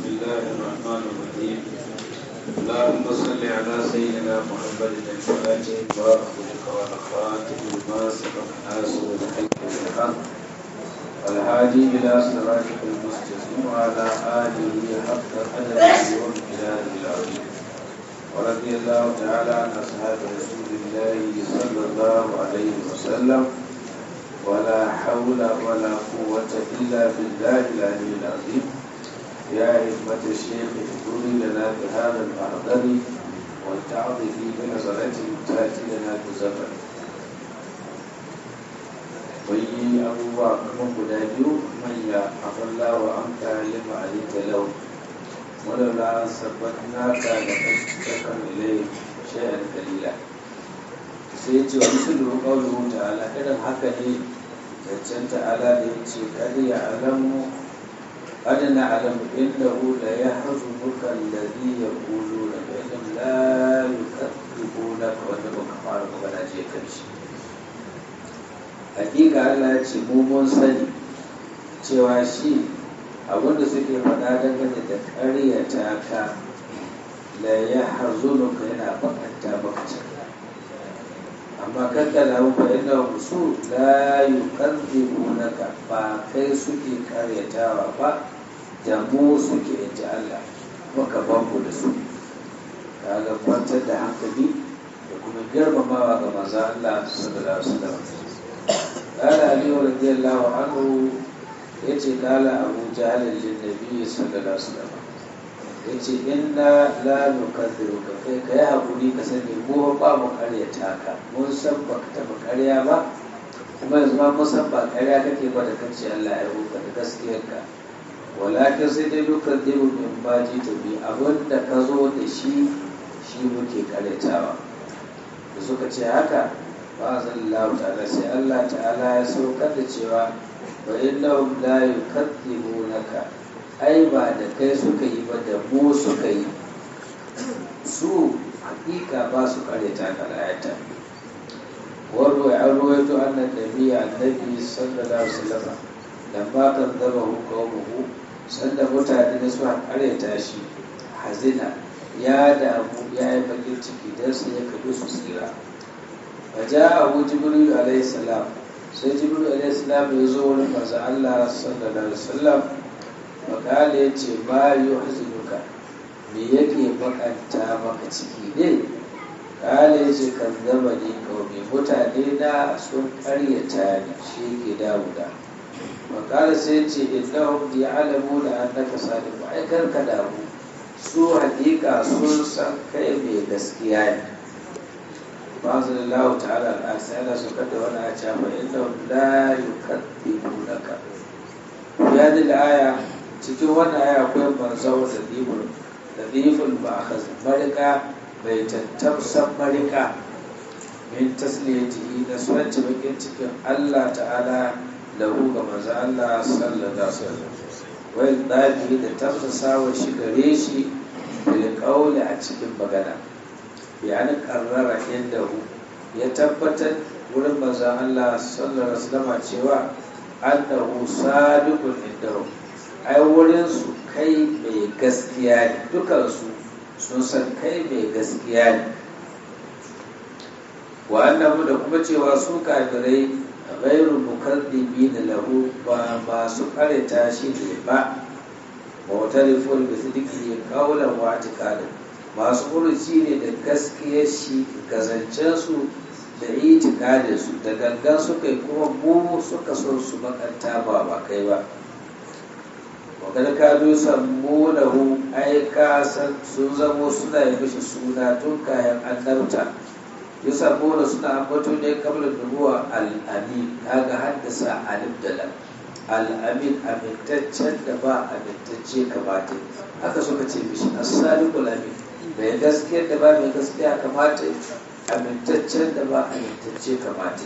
الله الرحمن الرحيم اللهم صل على سيدنا محمد الفاتح وأخذك والخاتم لما سبق الناس والحق بالحق والهادي إلى صراطك المستقيم وعلى آله حق قدره وامتداده العظيم ورضي الله تعالى عن أصحاب رسول الله صلى الله عليه وسلم ولا حول ولا قوة إلا بالله العلي العظيم يا همة الشيخ اذكري لنا بهذا المحضر والتعظه بنظرة تأتي لنا بزفر وي أبوه كما قداديو من يا أفلا وأنت لما عليك له ولولا ثبتناك لقد إليه شيئا قليلا sai ce wa musulun ƙaunar ta'ala irin haka ne zancen ta'ala da ya ce kadi ya alamu adana alamu inda da ya hazu bukan lari ya kulu da bayan la yukaddibu na ka wanda baka fara magana je karshe hakika Allah ya ce mu mun sani cewa shi abinda suke faɗa dangane da ƙaryata ka la ya hazunuka yana bakanta maka cikin amma kanka lahu fa inna su la yukadzibunaka ba kai suke karyatawa ba da mu suke inji Allah maka banku da su kaga kwantar da hankali da kuma girmamawa ga manzo Allah sallallahu alaihi wasallam qala ali radiyallahu anhu yace qala abu jahl lin nabi sallallahu alaihi wasallam yace inna la nukadhiruka kai kai hakuri ka sani mu ba mu karyata ka mun san ba ka taba karya ba kuma yanzu ma mun san ba karya kake ba da kace Allah ya ruka da gaskiyar ka walakin sai dai nukadhiru min baji ta bi abin da ka zo da shi shi muke karyatawa da suka ce haka ba zallahu ta'ala sai Allah ta'ala ya saukar da cewa wa innahum la yukadhibunaka ai ba da kai suka yi ba da mu suka yi su hakika ba su kare ta kalayata warwa ya ruwaito annan nabi annabi sallallahu alaihi wasallam da ba kan zaba hukumu sanda mutane da suka kare ta shi hazina ya damu ya yi bakin ciki don su ya kaɗu su tsira faja abu jibril alaihi salam sai jibril alaihi salam ya zo wurin manzo Allah sallallahu alaihi wasallam makala ya ce ma yi hazinuka me yake bakanta maka ciki ne kala ya ce kan zama ne kawai mutane na sun karyata ni shi ke damuda makala sai ce innahum ya'lamu da annaka sadiq ai kar ka damu su hakika sun san kai mai gaskiya ne Ma'azallahu ta'ala al'asa yana su kada wani a cafa innahum la yukadzibunaka ya da aya cikin wannan aya akwai manzau da dibul da dibul ba a marika bai tattamsan marika min tasliyati na sunanci bakin cikin Allah ta'ala lahu ga manzo Allah sallallahu alaihi wasallam wai dabi da tafsasawa shi gare shi bil qawli a cikin magana bayan karrara inda ya tabbatar wurin manzo Allah sallallahu alaihi wasallam cewa annahu sadiqun indahu ai wurinsu kai mai gaskiya ne dukansu sun san kai mai gaskiya ne wa annabu da kuma cewa su kafirai ghairu mukaddibi da lahu ba masu karanta shi ne ba mutarifun bi sidiki qawlan wa i'tiqadin masu furuci ne da gaskiyar shi gazancen su da itikadin su da gangan suka yi kuma mu suka so su makanta ba ba kai ba wakar kanu sammunahu ai kasan sun zamo suna yi mishi suna tun kayan annabta yi sammuna suna ambato ne kamar nubuwa al'amin kaga haddasa alif da lam al'amin amintaccen da ba amintacce kamata haka suka ce mishi as-sadiqul amin mai gaskiya da ba mai gaskiya kamata amintaccen da ba amintacce kamata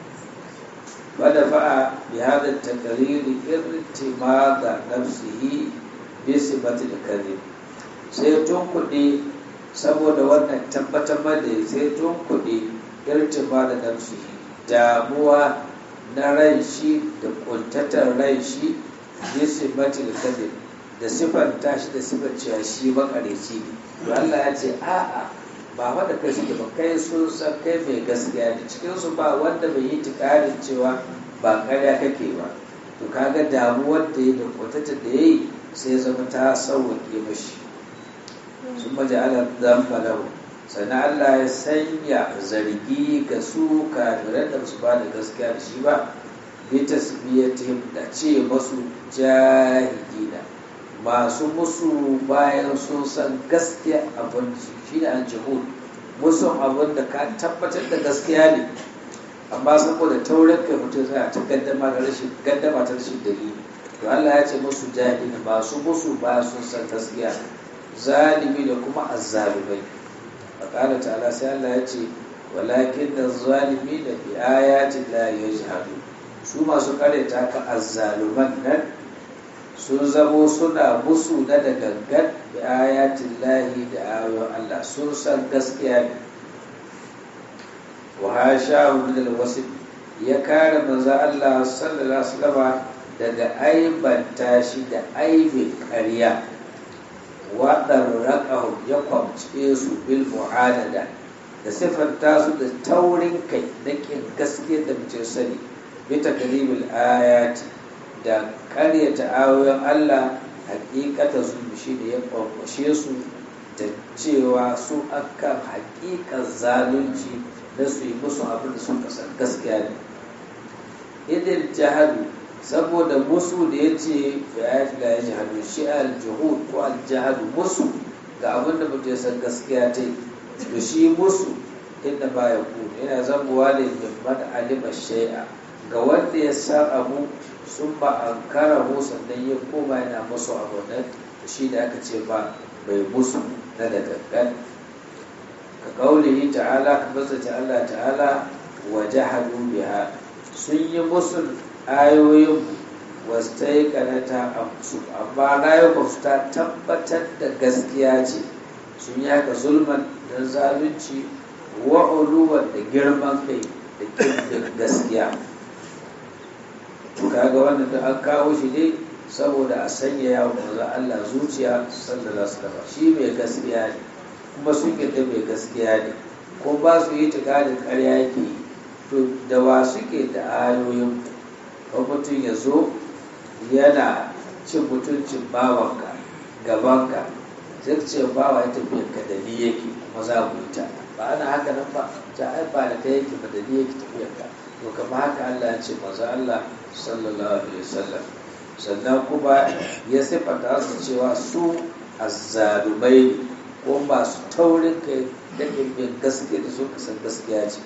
ودفع بهذا التقرير ارتماض نفسه بصفة الكذب sai tun kuɗi saboda wannan tabbatar da sai tun kuɗi irtima da nafsi damuwa na ran shi da kuntatar ran shi bisi matil kadib da siffanta shi da siffar cewa shi makareci ne to Allah ya ce a'a ba wanda kai suke ba kai sun san kai mai gaskiya ne cikin su ba wanda bai yi tikarin cewa ba karya kake ba to kaga damuwar da ya da kwatata da ya yi sai zama ta sauwaƙe mashi sun maji ala zamba lahu sannan Allah ya sanya zargi ga su kafiran da su ba da gaskiya da shi ba bi tasbiyatihim da ce masu jahilina masu musu bayan sun san gaskiya abin su shi ne an jihud musu abin da ka tabbatar da gaskiya ne amma saboda taurin kai mutum zai ta gaddama da rashin gaddama ta rashin dalili to Allah ya ce musu jahilina masu musu bayan sun san gaskiya zalimi da kuma azzalumai faƙala ta'ala sai Allah ya ce walakin da zalimi da bi ayatin la yajhadu su masu karyata ka azzaluman nan sun zamo suna musu na da gangan bi ayatin lahi da ayoyin Allah sun san gaskiya ne wa hasha min alwasif ya kare manzo Allah sallallahu alaihi wasallam daga aibanta shi da aibin ƙarya waɗar raƙahun ya kwamce su bil mu'adada da siffanta su da taurin kai da ƙin gaske da mace sani bita kalimul ayati da ƙaryata ayoyin Allah hakikata su shi da ya kwamfashe su da cewa su akan hakikan zalunci na su yi musu abin da sun kasar gaskiya ne idil jahadu saboda musu da ya ce ayat la ya jihadu shi al-juhud ko al-jahadu musu ga abin da mutum ya san gaskiya ta yi to shi musu inda ba ya ku yana zabuwa ne min man alima shay'a ga wanda ya san abu sun ba an kara sannan ya koma yana musu abu nan shi da aka ce ba bai musu na da gangan ka kaulihi ta'ala ka basa Allah ta'ala wa jahadu biha sun yi musu ayoyin wasu ta yi kanata amma rayuwa ta tabbatar da gaskiya ce sun yi haka zulman don zalunci wa'uluwar da girman kai da kirkin gaskiya kaga wannan da an kawo shi ne saboda a sanya yawon maza Allah zuciya sallallahu alaihi shi mai gaskiya ne kuma sun yadda mai gaskiya ne ko ba su yi tikadin karya yake yi to da wa suke da ayoyin ko mutum ya zo yana cin mutuncin bawanka gabanka sai ce bawa ya tafiya ka da ni yake kuma za mu yi ta ba ana haka nan ba ta ai ba da ta yake ba da ni yake tafiyar ka to kama haka Allah ya ce maza Allah sallallahu alaihi wasallam sannan kuma ya sifata su cewa su azzalumai ko masu taurin kai da bin gaske da su kasan gaskiya ce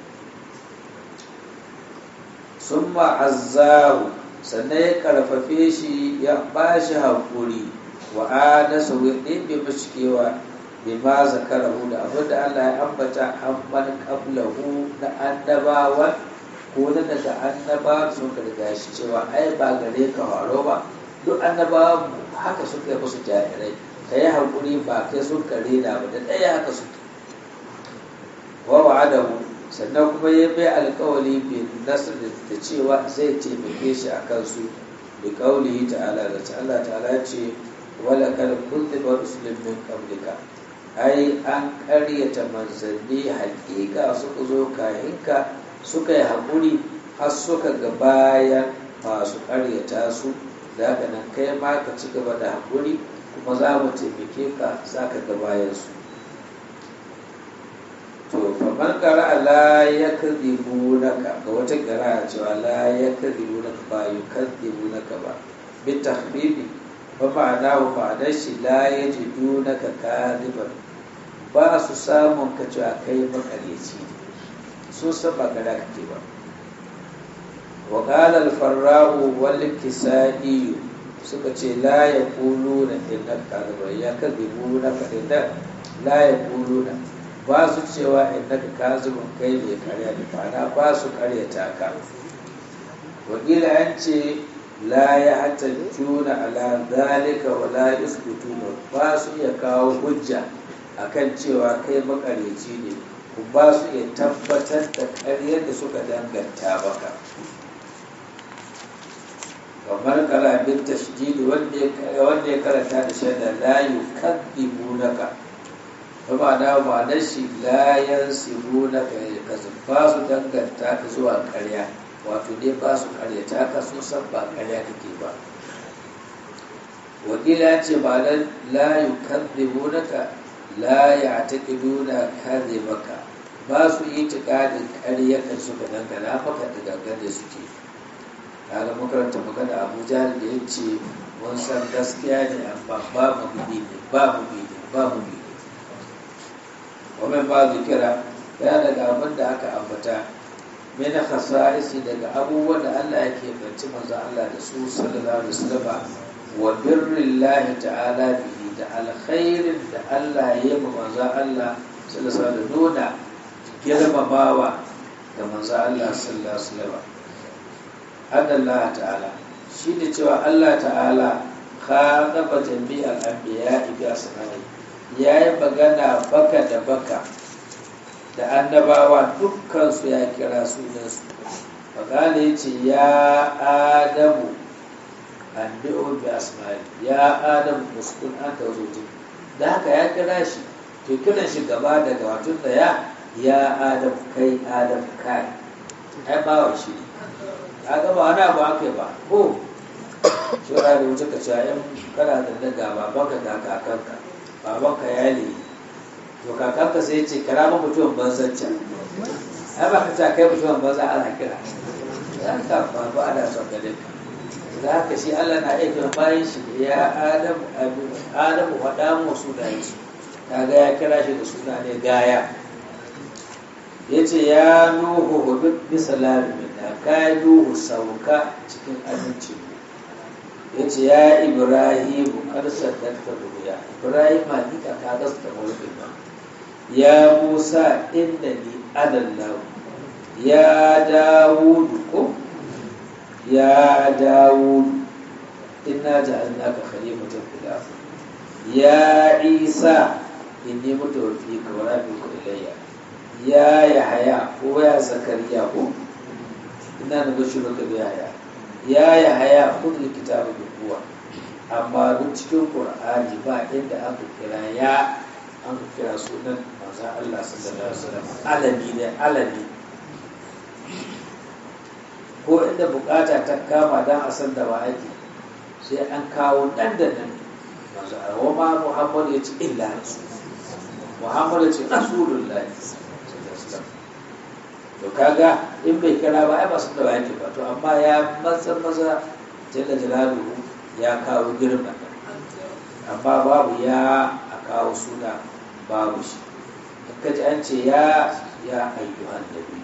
sun ma'azzahu sannan ya karfafe shi ya ba shi haƙuri wa anasa ɗin bai mashi kewa bai ma zakarahu da abin da Allah ya ambata an man qablahu na annabawan ko na daga annaba sun ka riga shi cewa ai ba gare ka haro ba duk annabawan haka suka yi musu jarirai ka yi haƙuri ba kai sun ka rena ba da ɗaya haka suke wa wa'adahu sannan kuma ya bai alkawali bin nasir da cewa zai taimake shi a kansu da kaulihi ta'ala da Allah ta'ala ce wala kal kulli wa rusulin min qablika ai an ƙaryata manzanni haƙiƙa suka zo kayanka suka yi haƙuri har suka ga bayan masu ƙaryata su da haka nan kai ma ka ci gaba da haƙuri kuma za mu taimake ka za ka ga bayan su to faman kara la ya kadhibu naka ga wata kara cewa la ya kadhibu naka ba yu kadhibu naka ba bi tahbibi ba ma'ana wa ma'anar shi la ya jidu naka kadiban ba su samun ka cewa kai makareci sun san ba kada kake ba wa qala al farra'u wal kisai suka ce la yaquluna innaka kadiban ya kadhibu naka inda la yaquluna ba su cewa innaka kazibun kai mai karya da fana ba su karyata ka wakila an ce la ya hata juna ala zalika wa la yuskutuna ba su iya kawo hujja akan cewa kai makaryaci ne ku ba su iya tabbatar da karyar da suka danganta baka kamar kala bin tashdid wanda ya wanda ya karanta da shaida la yukadzibunaka kuma da ma'anar shi la yansibunaka ka ba su danganta ka zuwa karya wato dai ba su karyata ka so san ba karya kake ba wakila ya ce ma'anar la yukadzibunaka la ya'taqiduna kadhibaka ba su yi tikadin karya kan suka dangana maka da dangane suke kaga makaranta magana abu jahal da ya ce mun san gaskiya ne amma ba mu bi ne ba mu bi ne ba mu bi ne wannan ba zikira ya daga abin da aka ambata min khasa'isi daga abubuwan da Allah yake banci manzo Allah da su sallallahu alaihi wasallam wa birrillahi ta'ala bihi da alkhairin da Allah ya yi manzo Allah sallallahu alaihi wasallam nuna girmamawa da manzo Allah sallallahu alaihi wasallam Allah ta'ala shi ne cewa Allah ta'ala khadaba jami'al anbiya bi asma'i yayi magana baka da baka da annabawa dukkan su ya kira sunan su magana yace ya adamu anbi'u bi asma'i ya adamu muskun anta wajhi da haka ya kira shi to kiran shi gaba daga wato da ya ya adam kai adam kai ai bawa shi ne kaga ba wani abu aka ba ko shura da wuce ka cewa yan kana da daga babanka da kakanka babanka ya ne to kakanka sai ce kara ma mutumin banzan can ai ba ka ce kai mutumin banza ana kira za ka babu ana son gare ka za ka shi Allah na iya kiran bayan shi ya adamu adamu faɗa mu sunayen su kaga ya kira shi da suna ne gaya ya ce ya nuhu hudu bisa larimin da ka nuhu sauka cikin aminci ya ce ya ibrahimu karsar dakta ruya ibrahim hakika ka gasta mulkin ba ya musa inda ni adallahu ya dawudu ko ya dawudu inna ja'alnaka khalifatan fil ardh ya isa inni mutawaffika wa rafiqu ilayya ya yahaya ko ya zakariya ko ina da bashi maka da yahaya ya yahaya kudu kitabu da kuwa amma duk cikin qur'ani ba inda aka kira ya an kira sunan manzon Allah sallallahu alaihi wasallam alami ne alami ko inda bukata ta kama dan a san da ba ake sai an kawo dan da nan manzo wa ma muhammad ya ce illa rasul muhammad ya ce rasulullahi to kaga in bai kira ba ai ba su da yake ba to amma ya matsa maza jalla jalaluhu ya kawo girma amma babu ya a kawo suna babu shi kaji an ce ya ya ayyuhan nabi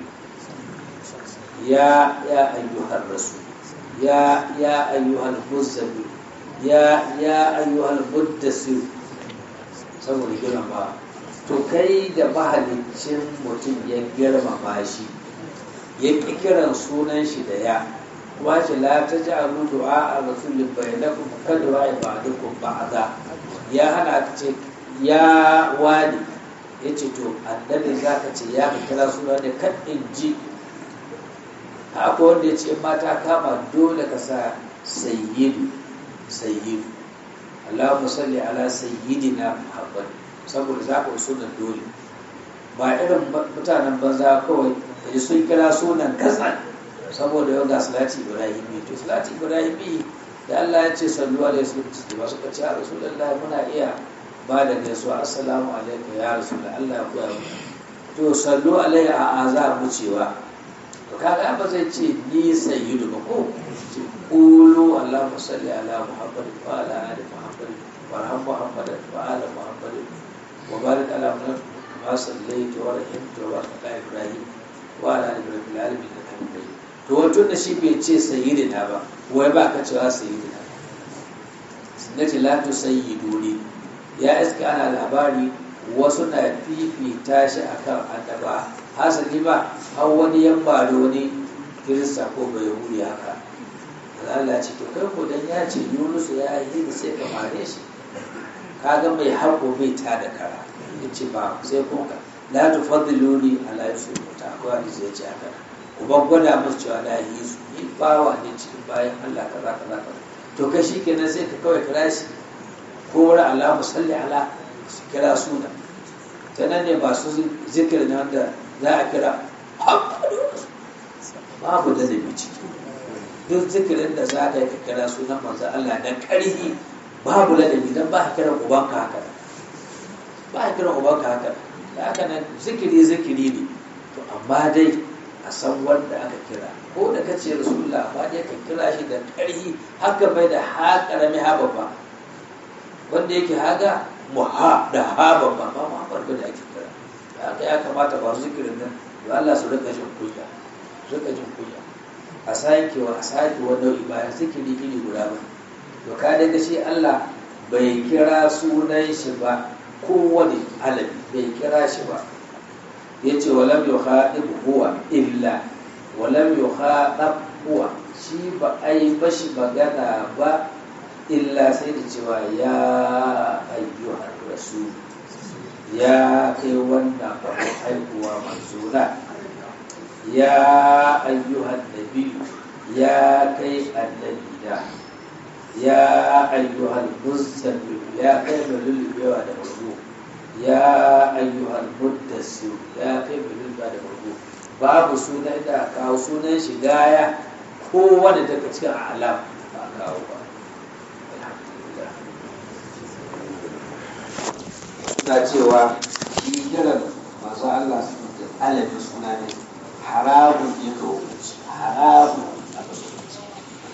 ya ya ayyuhan rasul ya ya ayyuhan muzammil ya ya ayyuhan mudassir saboda girma to kai da mahalicin mutum ya girmama shi ya ƙi kiran sunan shi da ya kuma shi la ta ji a du'a a rasulun bayanakun kada wa ibadukun ba'aza ya hana ta ce ya wani ya ce to annabi za ka ce ya ka kira suna da kan in ji haka wanda ya ce mata kama dole ka sa sayyidu sayyidu Allahumma salli ala sayyidina Muhammad saboda za ka sunan dole ba irin mutanen banza kawai kaji sun kira sunan katsan saboda yau ga salati ibrahimi to salati ibrahimi da Allah ya ce sallu alaihi wasallam ba suka ce a rasulullahi muna iya ba da gaisuwa assalamu alaikum ya rasulullah Allah ya koya mu to sallu alaihi a azar mu cewa to kaga ba zai ce ni sayyidu ba ko ce qulu allahumma salli ala muhammad wa ala ali muhammad warham muhammad wa ala muhammad wa barik ala muhammad ma sallaita wa rahimta wa ala ibrahim wa ala ali ibrahim fil alamin innaka hamidum majid to wato da shi bai ce sayyidina ba wai ba ka cewa sayyidina sunnati la tusayyiduni ya iska ana labari wasu na fifita shi akan annaba hasali ba har wani yamba da wani kirista ko bai huri haka Allah ce to kai ko dan ya ce Yunus ya yi da sai ka mare shi kaga mai haƙo bai ta da kara yace ba sai ko ka la tufaddiluni ala yusuf ta ko hadisi yace haka uban gwada musu cewa na yi su ni bawa ne cikin bayan Allah kaza kaza kaza to kai shi kenan sai ka kawai kira shi ko wani Allah musalli ala su kira suna ta nan ne masu zikirin wanda za a kira babu da zai ciki duk zikirin da za ka yi ka kira sunan manzo Allah na ƙarhi babu ladabi dan ba ka kira ubanka haka ba ka kira ubanka haka da haka nan zikiri zikiri ne to amma dai a san wanda aka kira ko da ka ce rasulullah amma dai ka kira shi da ƙarhi haka bai da ha ƙarami ha babba wanda yake haga muha da ha babba ba ma farko da ake kira da haka ya kamata ba su zikirin nan da Allah su rika jin kunya rika jin kunya a sake wa a sake wa nau'i bayan zikiri iri guda ba to ka daga shi Allah bai kira sunan shi ba kowane alabi bai kira shi ba ya ce walam yu haɗib huwa illa walam yu haɗab huwa shi ba a yi bashi magana ba illa sai da cewa ya ayyuhar rasul ya kai wannan babu haihuwa manzuna ya ayyuhan nabi ya kai annabi da ya ayyuhan muzammil ya kai mai lullubewa da mazu ya ayyuhan muddassir ya kai mai lullubewa da mazu babu sunan da kawo sunan shi gaya ko wanda daga cikin alam ba kawo ba alhamdulillah na cewa shi kiran masu Allah su da alamin suna ne haramun ne ga hukunci haramun